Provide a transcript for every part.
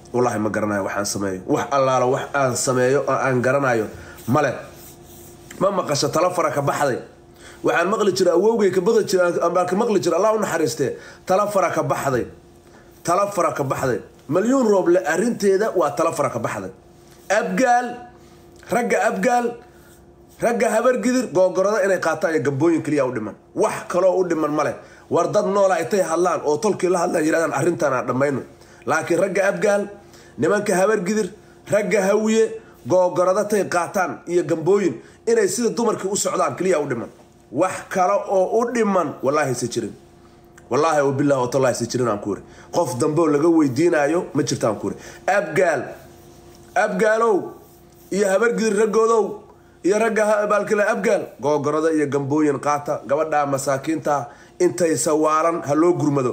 wallaahi ma garanayo waxaan sameeyo wax allaalo wax aan sameeyo oo aan garanayo male ma maqasho talo fara ka baxday waxaan maqli jira awowgay ka baqi jira ama ka maqli jira allah u naxariistee talo fara ka baxday talo fara ka baxday malyuun rooble arrinteeda waa talo fara ka baxday abgaal ragga abgaal ragga habargidir googorada inay qaataan iyo gambooyin keliya u dhiman wax kaloo u dhiman male war dad noola intay hadlaan oo tolkii la hadlaan yidhahdaan arrintan aan dhammayno laakiin ragga abgaal nimanka habargidir ragga hawiye googorada tay qaataan iyo gambooyin inay sida dumarkii u socdaan keliya u dhiman wax kale oo u dhiman wallaahi se jirin wallaahi wabillahi watallahi se jirin aan ku iri qof dambe oo laga weydiinaayo ma jirta aan ku iri abgaal abgaalow iyo habargidir raggoodow iyo ragga baalkale abgaal googorada iyo gambooyin qaata gabadha masaakiinta intay sawaalan ha loo gurmado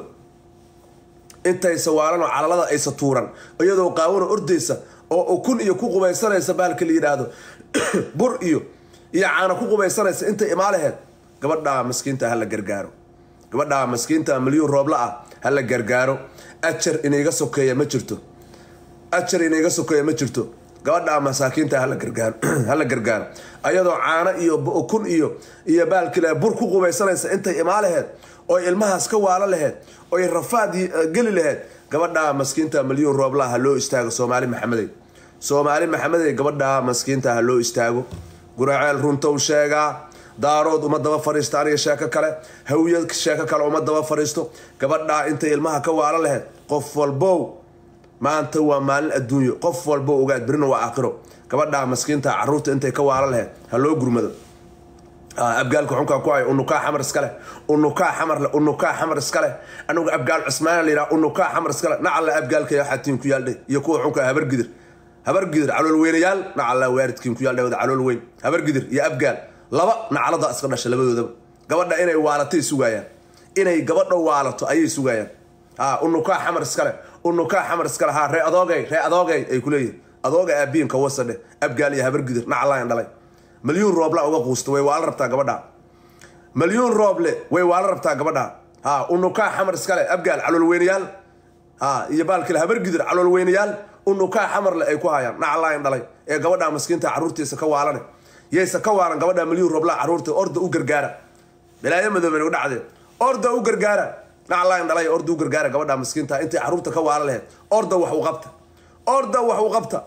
intay sawaalan oo calalada aysa tuuran iyadoo qaawano ordaysa oo ukun iyo ku qubaysanaysa baalka la yidhaahdo bur iyo iyo caana ku qubaysanaysa intay imaalaheed gabadhaa maskiinta hala gargaaro gabadhaa maskiinta milyuun roobla ah hala gargaaro ajar inayga sokeeya ma jirto ajar inayga sokeeya ma jirto gabadhaa masaakiinta hala gargaaro hala gargaaro ayadoo caano iyo ukun iyo iyo baalkile bur ku qubaysanaysa intay imaalaheed oy ilmahaas ka waalo laheed oy rafaad geli laheed gabadhaa maskiinta milyuun roobla ha loo istaago soomaali maxamedey soomaali maxamedey gabadhaa maskiinta ha loo istaago guraceel runtow sheegaa daarood uma daba fariisto aniga sheeko kale hawiya sheeko kale uma daba fariisto gabadhaa intay ilmaha ka waalo laheyd qof walbow maanta waa maalin adduunyo qof walbow ogaad berina waa aakhiro gabadhaa maskiinta caruurta intay ka waalo laheyd ha loo gurmado abgaalka xunkaa ku haya unukaa xamar iskale unukaa xamarle unukaa xamar iskale anigu abgaal cusmaana la yidhaha unukaa xamar iskale nacalla abgaalka xatiin ku yaaldhe iyo kuwa xunkaa habargidir habargidir calool weynayaal nacalla waaridkiin ku yaaldhe wada calool weyn habargidir iyo abgaal laba nacalada iska dhasha labadoodaba gabadha inay waalatay sugayaan inay gabadha waalato ayay sugayaan ha unukaa xamar iskale unukaa xamar iskale ha ree adoogay ree adoogay ay kuleeyihin adooga aabiinka wasadhe abgaal iyo habargidir nacallaan dhalay malyuun rooble uga quusta way waala rabtaa gabadha malyuun rooble way waala rabtaa gabadha ha unukaa xamar iskale abgaal calool weynayaal ha iyo baalkale habargidir calool weynayaal unukaa xamarle ay ku hayaan nacallaan dhalay ee gabadha maskiinta caruurtiisa ka waalane yaysa ka waaran gabadha milyuun roobla caruurta orda u gargaara balaayo madooben u dhacdeen orda u gargaara naclaan dhalay orda u gargaara gabadha maskiinta intay caruurta ka waala laheyd orda wax u qabta orda wax u qabta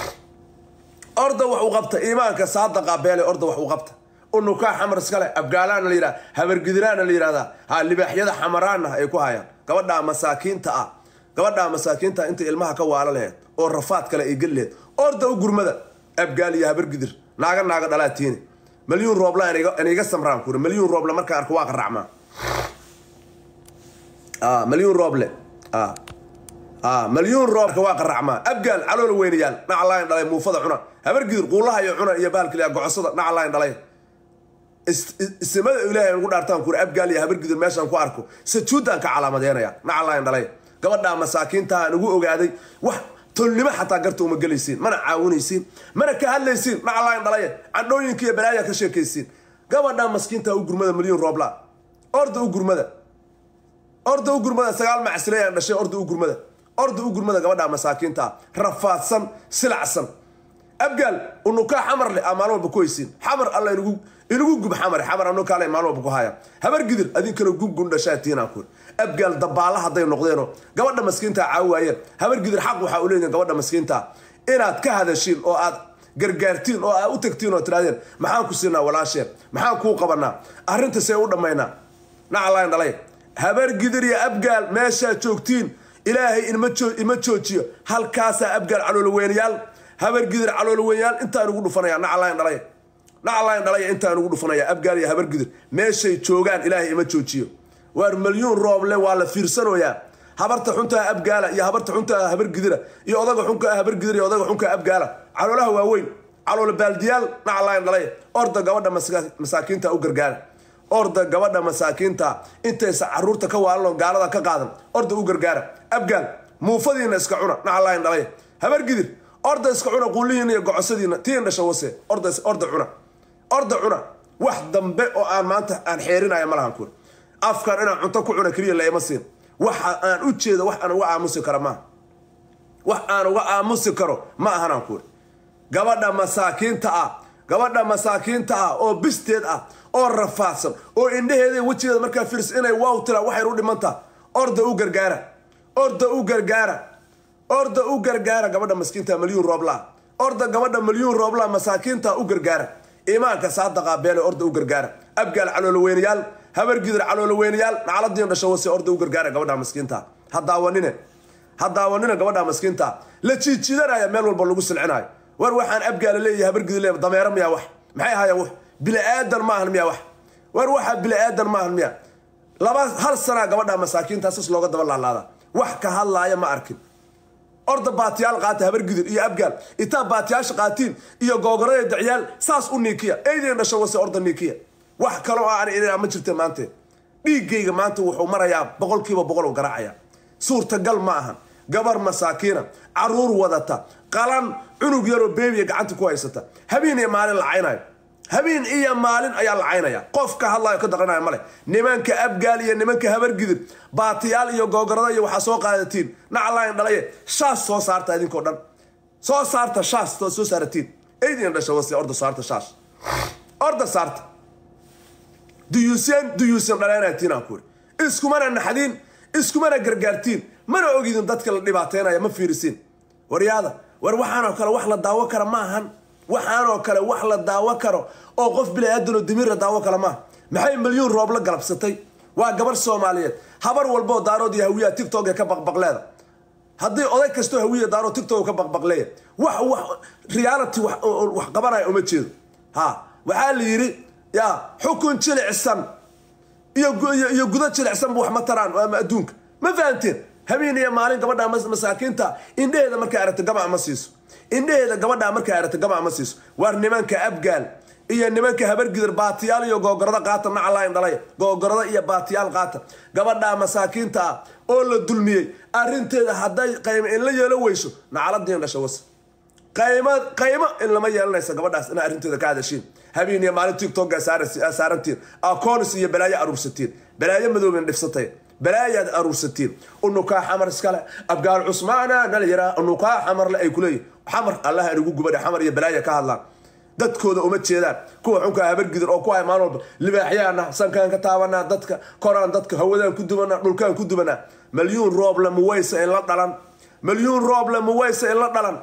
orda wax u qabta iimaanka saadaqa beele orda wax u qabta unukaa xamar iskale abgaalaana la yidhaha habargidiraana la yidhahdaa ha libaaxyada xamaraana ay ku hayaan gabadha masaakiinta ah gabadha masaakiinta intay ilmaha ka waala laheyd oo rafaad kale ay geli laheyd orda u gurmada abgaal iyo habargidir naaga naaga dhalaatiine malyuun roobla inayga samraan kuri malyuun rooble markaan arko waa qaracmaa malyuun rooble malyuun roobka waa qaracmaa abgaal calool weynayaal nacalayn dhalay muufada cuna habargidir quulaha iyo cuna iyo baalkiliya gocosada nacalayn dhalay isimada ilaahay ugu dhaartaan kuri abgaal iyo habargidir meeshaan ku arko sajuuddaan ka calaamadeynaya nacalayn dhalay gabadhaa masaakiintaaan ugu ogaaday wax tolnimo xataa garta uma gelaysiin mana caawinaysiin mana ka hadlaysiin nacalayn dhalaye candhooyinka iyo balaaya ka sheekaysiin gabadha maskiinta u gurmada milyuun roobla orda u gurmada orda u gurmada sagaal macsilayaan dhashay orda u gurmada orda u gurmada gabadha masaakiinta rafaadsan silacsan abgaal unukaa xamar leh aa maalin walba ku haysiin xamar alla inugu inugu gub xamare xamar anukaale maalin walba ku haya habargidir adinkana gungun dhashaatiinaan kur abgaal dabaala hadday noqdeenoo gabadha maskiinta caawi waayeen habargidir xaq waxaa u leeyihin gabadha maskiinta inaad ka hadashiin oo aad gargaartiin oo aad u tagtiin oo tirahdeen maxaan ku siinaa walaasheen maxaan kuu qabanaa arrinta see u dhammaynaa nacalayn dhalay habargidir iyo abgaal meeshaa joogtiin ilaahay ima joojiyo halkaasaa abgaal caloolweynayaal habargidir caloolweynayaal intaan ugu dhufanaya nacalayn dhalay nacalayn dhalaya intaan ugu dhufanaya abgaal iyo habargidir meeshay joogaan ilaahay ima joojiyo waar malyuun rooble waa la fiirsanoyaa habarta xuntaa abgaala iyo habarta xuntaa habargidira iyo odaga xunkaa habargidira iyo odaga xunkaa abgaala caloolaha waaweyn calool baaldiyaal nacalayn dhalay orda gabadha masaakiinta u gargaara orda gabadha masaakiinta intaysa caruurta ka waalanoo gaalada ka qaadan orda u gargaara abgaal muufadiina iska cuna nacalayn dhalay habargidir orda iska cuna quulihiina iyo gocosadiina tiin dhasha wase orda cuna orda cuna wax dambe oo aan maanta aan xeerinaya ma lahan kuur afkan inaan cunto ku cuna keliya laima siin waxa aan u jeedo wax aan uga aamusi kara maaha wax aan uga aamusi karo ma ahanaan kuuri gabadha masaakiinta ah gabadha masaakiinta ah oo bisteed ah oo rafaadsan oo indhaheeda wejigeeda markaa firs inay waaw tiraa waxay u dhimantaa orda u gargaara orda u gargaara orda u gargaara gabadha maskiinta malyuun rooblaa orda gabadha malyuun rooblaa masaakiinta u gargaara imaanka saadaqa beele orda u gargaara abgaal caloolaweynayaal habargidir caloolaweynayaal nacladiin dhasho wase orda u gargaara gabadha maskiinta ha daawanine ha daawanina gabadha maskiinta la jiijiidanaya meel walba lagu silcinayo war waxaan abgaala leeyahay habargidir leeyahay dameero miyaa wax maxay ahaayeen wax bili-aadan maahan miyaa wax war waxa bili-aadan maahan miya laba hal sanaa gabadha masaakiinta sis looga daba laalaada wax ka hadlaaya ma arkin orda baatiyaal qaata habargidir iyo abgaal itaa baatiyaasha qaatiin iyo googorada dacyaal saas u niikiya eydeen dhasho wase orda niikiya wax kaloo aan inaa ma jirta maante dhiiggayga maanta wuxuu marayaa boqolkiiba boqol u garaacaya suurtagal ma ahan gabar masaakiina caruur wadata qalan cunug yaroo beebiya gacanta ku haysata habeen iyo maalin lacaynayo habeen iyo maalin ayaa lacaynaya qof ka hadlayo ka daqanaya male nimanka abgaal iyo nimanka habargidir baatiyaal iyo googorada iyo waxaa soo qaadatiin naclayn dhalaye shaas soo saarta idinkoo dhan soo saarta shaas soo saaratiin eydin dhasha wase orda saarta shaas orda saarta duyuuseen duyuusan dhaleenatiin aan kuuri iskumana naxdiin iskumana gargaartiin mana ogidin dadka la dhibaateynaya ma fiirisiin waryaada war waxaanoo kale wax la daawo kara ma ahan waxaanoo kale wax la daawo karo oo qof bilaadanoo damiirla daawo kala maaha maxay milyuun roob la galabsatay waa gabar soomaaliyeed habar walboo daarood iyo hawiyaha tictok ee ka baqbaqleeda haddii oday kastoo hawiya daaro tictok ka baqbaqleeya wax wax reality wax qabanaya uma jeedo ha waxaa la yidhi ya xukun jilicsan iyo gudo jilicsanba wax ma taraan ama adduunka ma fahanteen habeen iyo maalin gabadha masaakiinta indheheeda markay aragto gamac ma siiso indheheeda gabadhaa markay aragto gamac ma siiso waar nimanka abgaal iyo nimanka habargidir baatiyaal iyo googorada qaata nacalayn dhalay googorada iyo baatiyaal qaata gabadhaa masaakiinta ah oo la dulmiyey arinteeda hadday qaymo in la yeelo weyso nacaladiin dhasha was qaymo qaymo in lama yeelanaysa gabadhaas ina arrinteeda ka hadashiin habeen iyo maalin tictokga saarantiin acoonis iyo balaayo aruursatiin balaayo madoobin dhifsatay balaayaad aruursatiin unukaa xamar iskale abgaal cusmaana nala yaraa unukaa xamarle ay kuleeyihin xamar allaha inigu gubadhe xamar iyo balaaya ka hadlaan dadkooda uma jeedaan kuwa xunkaa habargidir oo ku hay maalin walba libaaxyaana sankaan ka taabanaa dadka koraan dadka hawadaan ku dubanaa dhulkaan ku dubanaa malyuun rooble muwaysa in la dhalan malyuun rooble muwaysa in la dhalan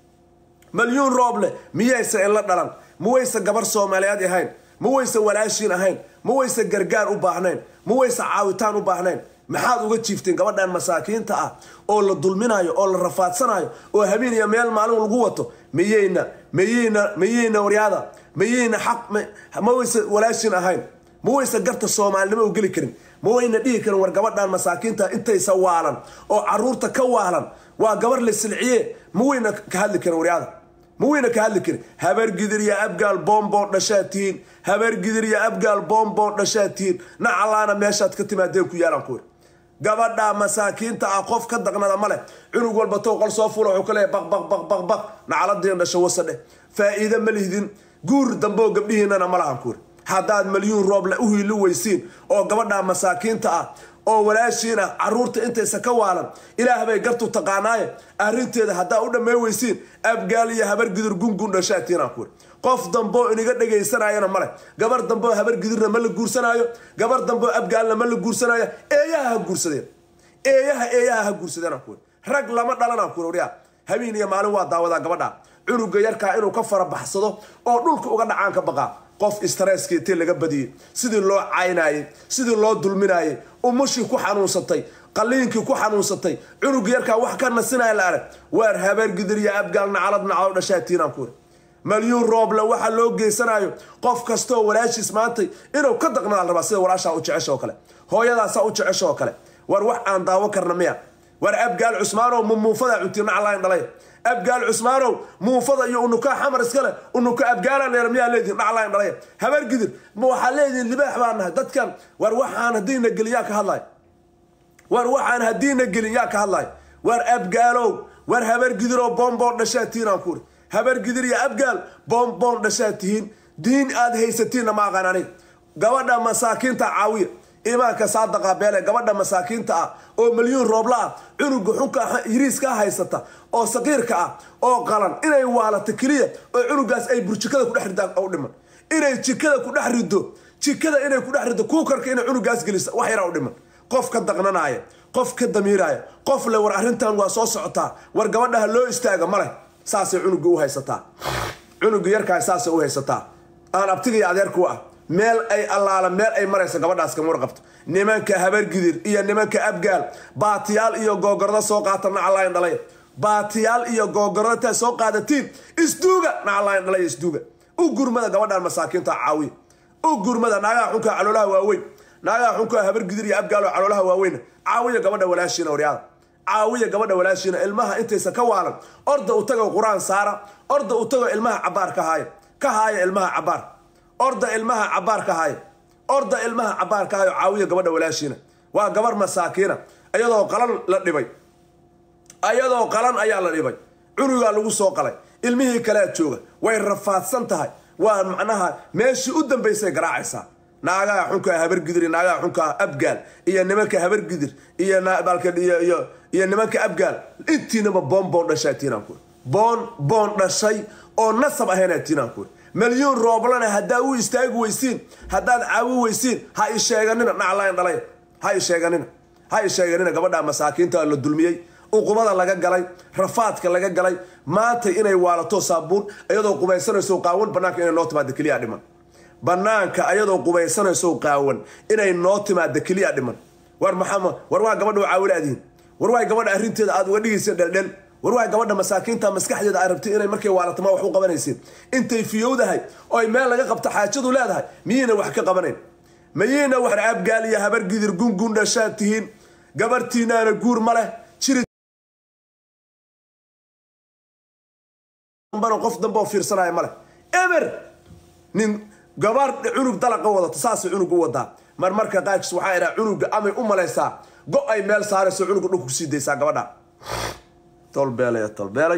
malyuun rooble miyaysa in la dhalan muwaysa gabar soomaaliyeed ahayn muwaysa walaashiin ahayn muwaysa gargaar u baahnayn muwaysa caawitaan u baahnayn maxaad uga jiifteen gabadhan masaakiinta ah oo la dulminayo oo la rafaadsanayo oo habeen iyo meel maalin lagu wato miyayna miyayna miyayna waryaada miyayna xaq ma waysa walaashin ahayn ma waysa garta soomaalinimo u geli karin ma wayna dhihi karin war gabadhan masaakiinta intaysa waalan oo caruurta ka waalan waa gabar la silciye ma wayna ka hadli karin waryaada ma wayna ka hadli karin habargidir iyo abgaal boomboon dhashaad tihiin habargidir iyo abgaal boomboon dhashaad tihiin nacalaana meeshaad ka timaadeen ku yaalaan kuuri gabadha masaakiinta ah qof ka daqnada ma leh cunug walba tow qol soo fula wuxuu ka leeyahy baq baq baq baq baq nacaladiin dhasho wasadhe faa'iide ma lihdin guur dambe oo gabdhihiinana ma lahan kuuri haddaad malyuun rooble u hiili weysiin oo gabadha masaakiinta ah oo walaashiin ah caruurta intaysa ka waalan ilaah bay gartu taqaanaaye arrinteeda haddaa u dhammayn weysiin abgaal iyo habargidir gungun dhashaatiinaan kuuri qof damboo iniga dhegaysanayana male gabar damboo habargidirna ma la guursanaayo gabar damboo abgaalna ma la guursanaayo eeyaha ha guursadeen eeyaha eeyaha ha guursadeen kuuri rag lama dhalanaan kuuri waryaa habeen iyo maalin waa daawadaa gabadha cunuga yarkaa inuu ka farabaxsado oo dhulka uga dhacaan ka baqaa qof istresska intii laga badiyey sidii loo caynayey sidii loo dulminayey umushii ku xanuunsatay qaliinkii ku xanuunsatay cunug yarkaa wax ka nasinaya la arag waar habaargidir iyo abgaal nacalad nacalo dhashaatiinaan kuuri malyuun rooble waxa loo geysanayo qof kastoo walaashiis maantay inuu ka daqnaa la rabaa sida walaashaa u jecesha oo kale hooyadaasaa u jecesha oo kale war wax aan daawo karna miya war abgaal cusmaanow mumuufada cunti naclayn dhalay abgaal cusmaanow muufada iyo unukaa xamar iskale unuka abgaalaan dheer miyaa leedihin dhaclayn dhalay habargidir ma waxaa leedihin libaax baa nahay dadkan war waxaan haddiina gelin yaa ka hadlay war waxaan haddiina gelin yaa ka hadlay war abgaalow war habargidiroo boomboon dhashaa tiinaan kuuri habargidir iyo abgaal boomboon dhashaa tihiin diin aad haysatiinna ma aqaan aniga gabadha masaakiinta caawiya imaanka saadaqa beele gabadha masaakiinta ah oo milyuun roobla ah cunuga xunka yiriiska haysata oo saqiirka ah oo qalan inay waalato keliya oo cunugaas ay burjikada kudhex ridaan u dhiman inay jikada ku dhex rido jikada inay ku dhex rido kuukarka inay cunugaas gelisa wax yaraa u dhiman qof ka daqnanaaya qof ka damiiraaya qof le war arrintan waa soo socotaa war gabadhaha loo istaaga maleh saasay cunuga u haysataa cunuga yarkaa saasay u haysataa aan abtiga iyo adeerku ah meel ay allaala meel ay maraysa gabadhaas kama warqabto nimanka habargidir iyo nimanka abgaal baatiyaal iyo googordo soo qaata nacalayn dhalay baatiyaal iyo googordo intaa soo qaadatiin isduuga nacalayn dhalay isduuga u gurmada gabadhan masaakiinta caawiya u gurmada naagaha xunka caloolaha waaweyn naagaha xunka habargidir iyo abgaal oo caloolaha waaweyn caawiya gabadha walaashiina waryaada caawiya gabadha walaashiina ilmaha intaysa ka waalan orda u tago qur-aan saara orda u tago ilmaha cabaar ka haaya ka haaya ilmaha cabaar orda ilmaha cabaar ka haaya orda ilmaha cabaar ka hayo caawiya gabadha walaashiina waa gabar masaakiina ayadoo qalan la dhibay ayadoo qalan ayaa la dhibay cunugaa lagu soo qalay ilmihii kalea jooga way rafaadsan tahay waa macnaha meeshii u dambaysay garaacaysaa naagaha xunka habargidir iyo naagaha xunka abgaal iyo nimanka habargidir iyo iyo iyo nimanka abgaal intiinaba boon boon dhashaa tiinaan kuuri boon boon dhashay oo nasab ahaynaa tiinaan kuuri milyuun rooblana haddaa u istaagi weysiin haddaad caawi weysiin ha i sheeganina naclayn dhalay ha i sheeganina ha i sheeganina gabadha masaakiinta la dulmiyey uqubada laga galay rafaadka laga galay maanta inay waalato saabuun iyadoo qubaysanayso qaawan banaanka inay noo timaado keliya dhiman banaanka ayadoo qubaysanayso qaawan inay noo timaado keliya dhiman war maxama war waa gabadha u caawinaadihin war waa gabadha arrinteeda aad uga dhigaysa dheldhel war waa gabadha masaakiinta maskaxdeeda ay rabtay inay markay waalato ma wax u qabanaysiin intay fiyowdahay oo ay meel laga qabto xaajadu leedahay miyiina wax ka qabanayn mayiina wax abgaal iyo habargidir gungun dhashaad tihiin gabartiinaana guur ma leh jiri qof dambe oo fiirsanaya male eber nin gabaar cunug dalaqa wadato saasay cunug u wadaa marmarka qaarkiis waxaa idhaa cunuga amay u malaysaa go ay meel saarayso cunuga dhulka kusii daysaa gabadha tolbeelay tolbeelay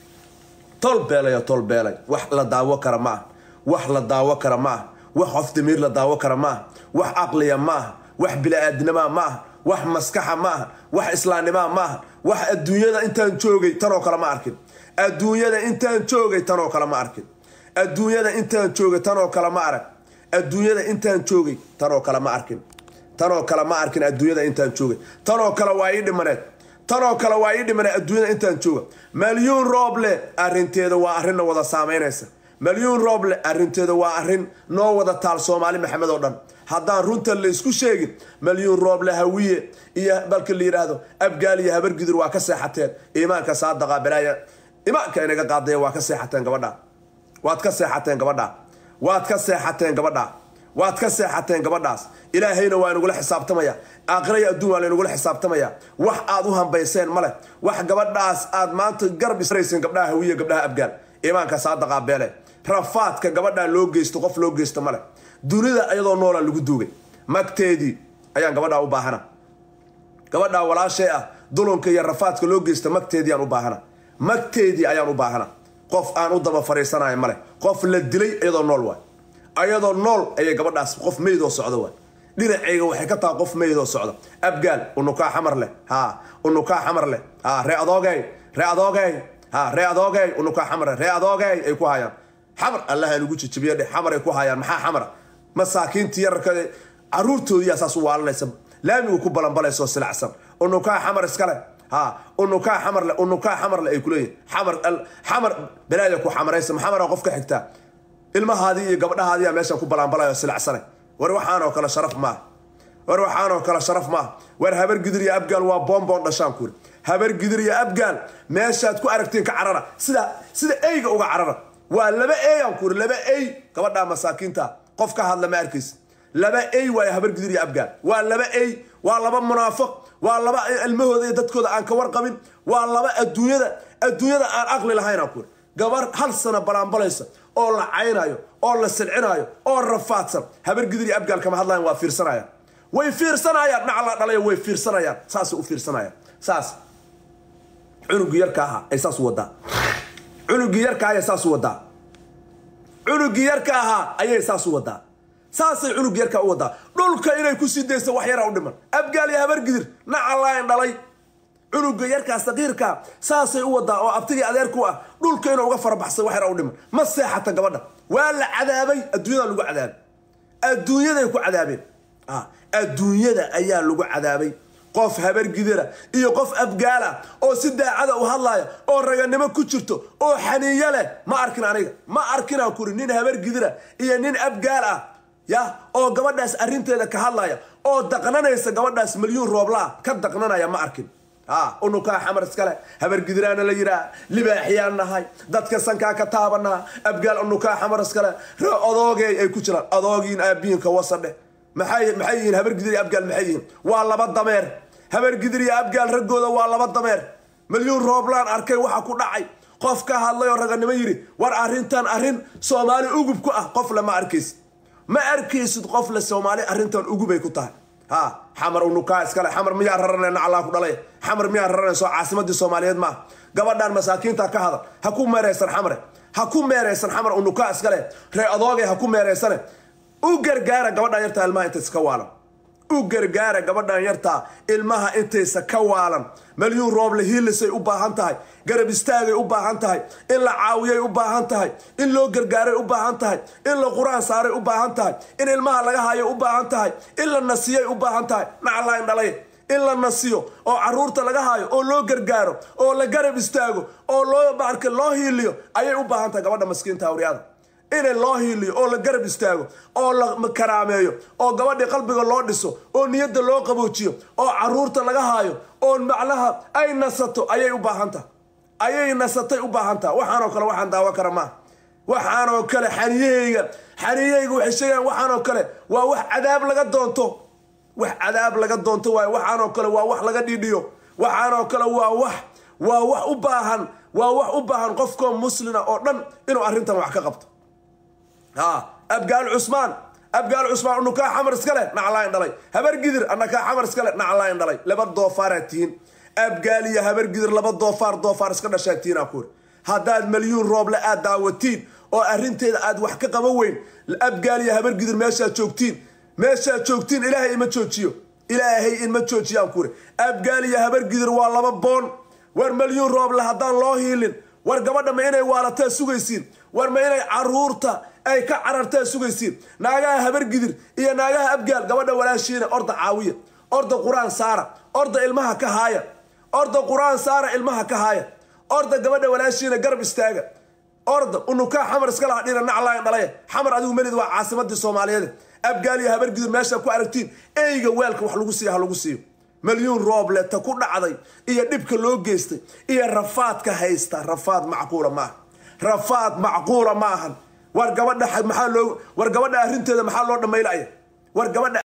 tolbeelay tolbeelay wax la daawo kara ma ah wax la daawo kara ma ah wax qof damiir la daawo kara ma ah wax caqliya ma ah wax bili-aadnimaa ma ah wax maskaxa ma ah wax islaamnimaa ma ah wax adduunyada intaan joogay tanoo kale ma arkin adduunyada intaan joogay tanoo kale ma arkin adduunyada intaan joogay tanoo kale ma arag adduunyada intaan joogay tanoo kale ma arkin tanoo kale ma arkin adduunyada intaan joogay tanoo kale waa ii dhimaneed tanoo kale waa ii dhimaneed adduunyada intaan jooga malyuun rooble arrinteeda waa arrinna wada saamaynaysa malyuun rooble arrinteeda waa arrin noo wada taal soomaali maxamed oo dhan haddaan runta la isku sheegin malyuun rooble hawiye iyo balka la yidhaahdo abgaal iyo habargidur waa ka seexateen iimaanka saadaqa balaaya imaanka inaga qaadaya waa ka seexateen gabadha waad ka seexateen gabadha waad ka seexateen gabadha waad ka seexateen gabadhaas ilaahayna waa inagula xisaabtamaya aakhiraya adduun waa laynagula xisaabtamaya wax aad u hambayseen male wax gabadhaas aad maanta garab israyseen gabdhaha hawiye gabdhaha abgaal imaanka saadaqa beele rafaadka gabadhaa loo geysto qof loo geysto male dunida iyadoo noola lagu duugay magteedii ayaan gabadhaa u baahana gabadhaa walaashay ah dulunka iyo rafaadka loo geysta magteedii aan u baahana magteedii ayaan u baahana qof aan u daba fariisanayo male qof la dilay iyadoo nool waay ayadoo nool ayay gabadhaas qof meydoo socda waay dhinacayga waxay ka tahay qof meydoo socda abgaal unukaa xamar leh ha unukaa xamar leh ha ree adoogey ree adoogey ha ree adoogey unukaa xamar leh ree adoogey ay ku hayaan xamar allaha nagu jijibiyo dheh xamar ay ku hayaan maxaa xamara masaakiintii yararka caruurtoodiyaa saas u waalanaysa laamigu ku balanbalayso silacsan unukaa xamar iskale ha unukaa xamarle unukaa xamarle ay kuleeyihin xamar xamar balaaya ku xamaraysa maxamara qof ka xigtaa ilmahaadii iyo gabdhahaadiyaa meeshan ku balanbalayo silacsanay war waxaanoo kale sharaf maaha war waxaanoo kale sharaf maaha war habar gidir iyo abgaal waa boonboon dhashaan kuuri habar gidir iyo abgaal meeshaad ku aragtiin ka carara sida sida eyga uga carara waa laba eyaan kuuri laba ey gabadhaa masaakiinta qof ka hadla ma arkaysa laba ey waayo habar gidir iyo abgaal waa laba ey waa laba munaafiq waa laba ilmahooda iyo dadkooda aan ka warqabin waa laba adduunyada adduunyada aan aqli lahaynaan kuuri gabar hal sana balaanbalaysa oo la caynayo oo la silcinayo oo rafaadsan habar gidir iyo abgaal kama hadlayan waa fiirsanayaan way fiirsanayaan naclaa dhalaya way fiirsanayaan saasay u fiirsanayaan saas cunugii yarka ahaa ay saas u wadaa cunugii yarka ayay saas u wadaa cunugii yarka ahaa ayay saas u wadaa saasay cunug yarkaa u wadaa dhulka inay ku sii dayso wax yaraa u dhiman abgaal iyo habargidir nacalaayn dhalay cunuga yarkaa saqiirkaa saasay u wadaa oo abtigii adeerku ah dhulka inuu uga farabaxsay wax yaraa u dhiman ma seexata gabadha waa la cadaabay adduunyadaa lagu cadaabay adduunyaday ku cadaabeen adduunyada ayaa lagu cadaabay qof habargidira iyo qof abgaala oo si daacada u hadlaya oo raganimo ku jirto oo xaniiyo leh ma arkin aniga ma arkinaan kuri nin habargidira iyo nin abgaal ah ya oo gabadhaas arrinteeda ka hadlaya oo daqnanaysa gabadhaas milyuun rooblaa ka daqnanaya ma arkin ha unukaa xamar iskale habargidiraana la yiraa libaaxiyaan nahay dadka sankaa ka taabanaa abgaal unukaa xamar iskale odoogey ay ku jiraan adoogiin aabiinka wasadhe maxay maxay yihiin habargidir iyo abgaal maxay yihiin waa laba dameer habargidir iyo abgaal raggooda waa laba dameer milyuun rooblaan arkay waxa ku dhacay qof ka hadlay oo raganimo yidhi war arrintan arrin soomaali ugub ku ah qof le ma arkaysid ma arkaysid qof le soomaali arrintan ugubay ku tahay ha xamar unukaa iskale xamar miyaa raranay naclaa ku dhalay xamar miyaa raranayso caasimadii soomaaliyeed maaha gabadhan masaakiinta ka hadal ha ku meeraysan xamare ha ku meeraysan xamar unukaa iskale ree adoogay ha ku meeraysane u gargaara gabadhan yartaa ilmaha intaysa ka waalan u gargaara gabadhan yartaa ilmaha intaysa ka waalan malyuun rooble hiilisay u baahan tahay garab istaagay u baahan tahay in la caawiyay u baahan tahay in loo gargaaray u baahan tahay in la qur-aan saaray u baahan tahay in ilmaha laga hayo u baahan tahay in la nasiyay u baahan tahay naclaan dhalay in la nasiyo oo caruurta laga hayo oo loo gargaaro oo la garab istaago oo loo marka loo hiiliyo ayay u baahan tahay gabadha maskiinta awriyada in loo hiiliyo oo la garab istaago oo la karaameeyo oo gabadhii qalbiga loo dhiso oo niyadda loo qaboojiyo oo caruurta laga haayo oo macnaha ay nasato ayay u baahan tahay ayay nasatay u baahan tahay waxaanoo kale waxaan daawo kara maaha waxaanoo kale xaniyahayga xaniyahayga waxay sheegaan waxaanoo kale waa wax cadaab laga doonto wax cadaab laga doonto waayo waxaanoo kale waa wax laga dhiidhiyo waxaanoo kale waa wax waa wax u baahan waa wax u baahan qofkoo muslina oo dhan inuu arrintan wax ka qabto ha abgaal cusmaan abgaal cusmaan unukaa xamar iska leh naclaan dhalay habargidir anakaa xamar iska leh naclaan dhalay laba doofaaraad tihiin abgaal iyo habargidir laba doofaar doofaar iska dhashaa tihiin aa kuuri haddaad malyuun rooble aad daawatiin oo arrinteeda aad wax ka qaban weyn abgaal iyo habargidir meeshaad joogtiin meeshaad joogtiin ilaahay ima joojiyo ilaahay inma joojiyaan kuuri abgaal iyo habargidir waa laba boon war malyuun rooble haddaan loo hiilin war gabadha ma inay waalataa sugaysiin war ma inay caruurta ay ka carartaa sugaysiin naagaha habargidir iyo naagaha abgaal gabadha walaashiina orda caawiya orda qur-aan saara orda ilmaha ka haaya orda qur-aan saara ilmaha ka haaya orda gabadha walaashiina garab istaaga orda unukaa xamar iska laha dhina naclaan dhalaya xamar adigu melid waa caasimadii soomaaliyeed abgaal iyo habargidir meesha ku aragtiin eyga weelka wax lagu siiya ha lagu siiyo malyuun rooble ta ku dhacday iyo dhibka loo geystay iyo rafaadka haysta rafaad macquula maaha rafaad macquula maahan war gabadha maxaa loo war gabadha arrinteeda maxaa loo dhammaylaya war gabadha